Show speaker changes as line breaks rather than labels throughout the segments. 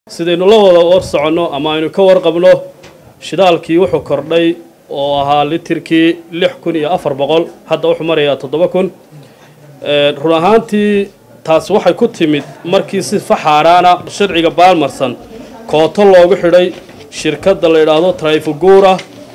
sidaynu la wada war soconno ama aynu ka warqabno shidaalkii wuxuu kordhay oo ahaa litirkii lix kun iyo afar boqol hadda wuxuu marayaa toddoba kun run ahaantii taasi waxay ku timid markii si faxaaraana sharciga baalmarsan kooto loogu xidhay shirkadda la yidhaahdo trifugura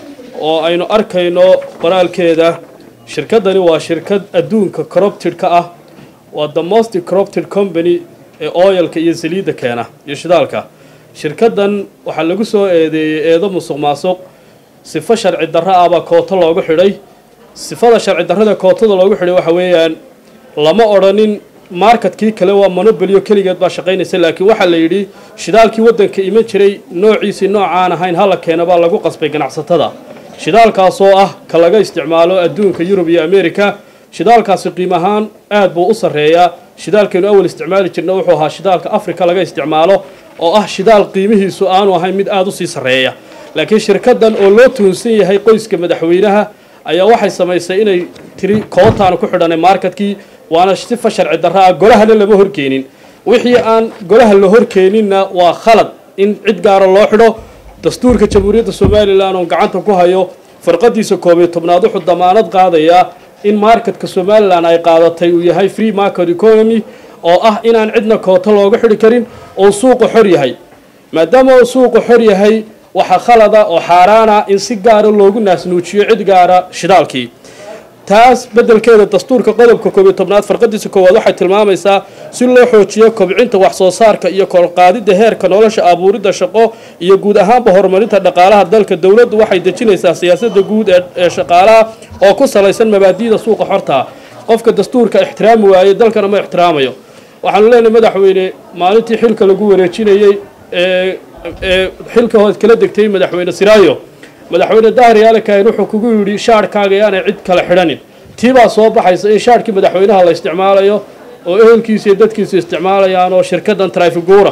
oo aynu arkayno qoraalkeeda shirkaddani waa shirkad adduunka corrupted-ka ah waa the most corrupted company ee oyalka iyo saliidda keena iyo shidaalka shirkaddan waxaa lagu soo eedeeyey eedo musuq maasuq sifo sharci darro ah baa kooto loogu xidhay sifada sharci darrada kootada loogu xidhay waxa weeyaan lama odhanin marketkii kale waa monobolyo keligeed baa shaqaynaysa laakiin waxaa la yidhi shidaalkii waddanka iman jiray noociisii noocaan ahayn hala keena baa lagu qasbay ganacsatada shidaalkaasoo ah ka laga isticmaalo adduunka yurub iyo america shidaalkaasi qiim ahaan aad buu u sarreeyaa shidaalkaynu awal isticmaali jirna wuxuu ahaa shidaalka africa laga isticmaalo oo ah shidaal qiimihiisu aanu ahayn mid aada usii sarreeya laakiin shirkaddan oo loo tuhunsan yahay qoyska madaxweynaha ayaa waxay samaysay inay tiri kootaanu ku xidhanay marketkii waana sifa sharci darro ah golahana lama horkeenin wixii aan golaha la horkeeninna waa khalad in cid gaara loo xidho dastuurka jamhuuriyadda somalilan oo gacanta ku hayo farqadiisa koob iyo tobnaad wuxuu damaanad qaadayaa in marketka somalilan ay qaadatay uu yahay free market economy oo ah inaan cidna kooto looga xidhi karin oo suuqa xor yahay maadaama uu suuqa xor yahay waxaa khalada oo xaaraana in si gaara loogu naasnuujiyo cid gaara shidaalkii taas beddelkeeda dastuurka qodobka koob iyo tobnaad farqadiisa koowaad waxay tilmaamaysaa si loo xoojiyo kobcinta wax soo saarka iyo kolqaadida heerka nolosha abuuridda shaqo iyo guud ahaanba horumarinta dhaqaalaha dalka dowladdu waxay dejinaysaa siyaasadda guud ee shaqaalaha oo ku salaysan mabaadi'da suuqa xortaa qofka dastuurka ixtiraami waaye dalkana ma ixtiraamayo waxaanu leenahay madaxweyne maalintii xilka lagu wareejinayey ee ee xilka hood kala degtay madaxweyne siraayo madaxweyne dahri alikayn wuxuu kugu yidhi shaadhkaaga yaanay cid kale xidhanin tii baa soo baxaysa in shaadhkii madaxweynaha la isticmaalayo oo ehelkiisa iyo dadkiisa isticmaalayaan oo shirkaddan trifigura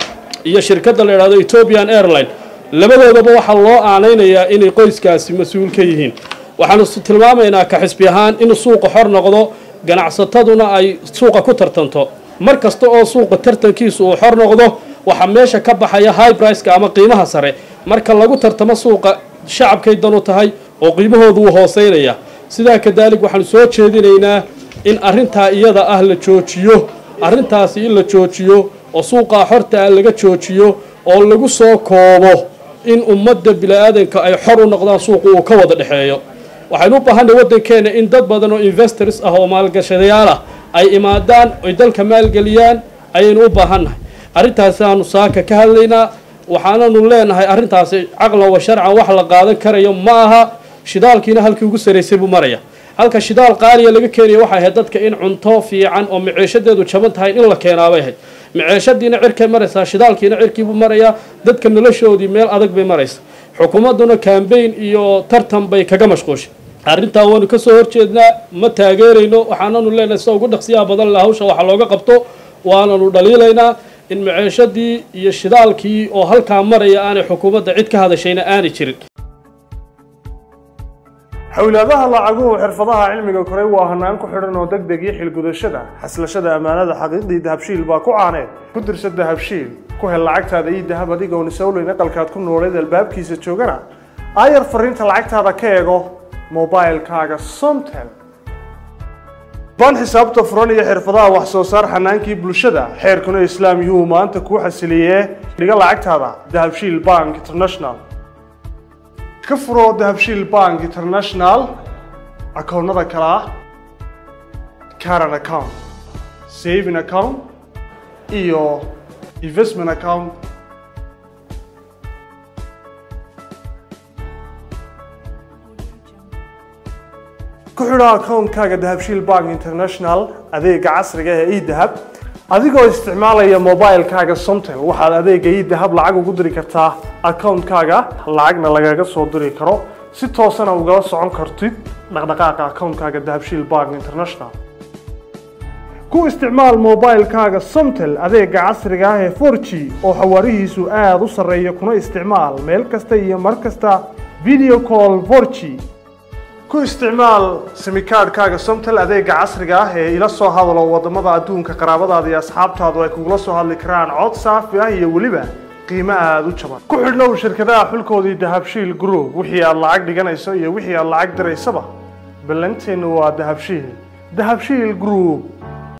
iyo shirkadda la idhahdo ethiopian airline labadoodaba waxaa loo aanaynayaa inay qoyskaasi mas-uul ka yihiin waxaanu tilmaamaynaa ka xisbi ahaan in suuqa xor noqdo ganacsataduna ay suuqa ku tartanto mar kasta oo suuqa tartankiisu uu xor noqdo waxaa meesha ka baxaya high briceka ama qiimaha sare marka lagu tartamo suuqa shacabkay danu tahay oo qiimahoodu wuu hooseynaya sidaa kadaalig waxaanu soo jeedinaynaa in arrintaa iyada ah la joojiyo arrintaasi in la joojiyo oo suuqaa xorta ah laga joojiyo oo lagu soo koobo in ummadda bini-aadanka ay xor u noqdaan suuqu uu ka wada dhexeeyo waxaynu u baahanay waddankeena in dad badan oo investors ah oo maalgashadayaal ah ay imaadaan oy dalka maalgeliyaan ayaynu u baahannahay arrintaasi aanu saaka ka hadlaynaa waxaananu leenahay arrintaasi caqlan wa sharcan wax la qaadan karayo ma aha shidaalkiina halkii ugu saraysay buu maraya halka shidaal qaaliya laga keenaya waxay ahayd dadka in cunto fiican oo maciishadeedu jaban tahay in la keenaabay ahayd maciishadiina cirkay maraysaa shidaalkiina cirkiibuu marayaa dadka noloshoodii meel adag bay maraysa xukuumadduna kambayn iyo tartan bay kaga mashquushay arrintaa waanu ka soo horjeednaa ma taageerayno waxaananu leenahay sida ugu dhaqsiyaha badan la hawsha waxa looga qabto waananu dhaliilaynaa in maciishadii iyo shidaalkii oo halkaa maraya aanay xukuumadda cid ka hadashayna aanay jirin
xowlaadaha lacaguhu xirfadaha cilmiga koray waa hanaan ku xidhan oo deg deg iyo xilgudashada xaslashada ammaanada xaqiiqdii dahabshiil baa ku caaneed ku dirsa dahabshiil ku hel lacagtaada iyo dahab adigoon isowleyn aqalkaad ku nooleed albaabkiisa joogana aayar fariinta lacagtaada ka eego mobilkaaga somtel baan xisaabta furan iyo xirfadaha wax soo saar xanaankii bulshada xeerkuna islaam yuu maanta kuu xasiliyee dhiga lacagtaada dahabshiil bank international ka furo dahabshiil bank international akoonnada kale ah caran account saving account iyo investment account ku xidho akoonkaaga dahabshiil bank international adeega casriga ee edahab adigoo isticmaalaya mobilkaaga somtel waxaad adeega edahab lacag ugu diri kartaa akoonkaaga lacagna lagaga soo diri karo si toosana ugala socon kartid dhaqdhaqaaqa akoonkaaga dahabshiil bank international ku isticmaal mobilkaaga somtel adeega casriga ah ee 4g oo xawaarihiisu aada u sarreeya kuna isticmaal meel kasta iyo mar kasta video call 4g ku isticmaal simikaadhkaaga somtel adeega casriga ah ee ila soo hadalo waddamada adduunka qaraabadaada iyo asxaabtaadu ay kugula soo hadli karaan cod saafi ah iyo weliba qiimo aada u jaban ku xidhnow shirkadaha xulkoodii dahabshiil group wixii aad lacag dhiganayso iyo wixii aad lacag diraysaba ballanteennu waa dahabshiil dahabshiil group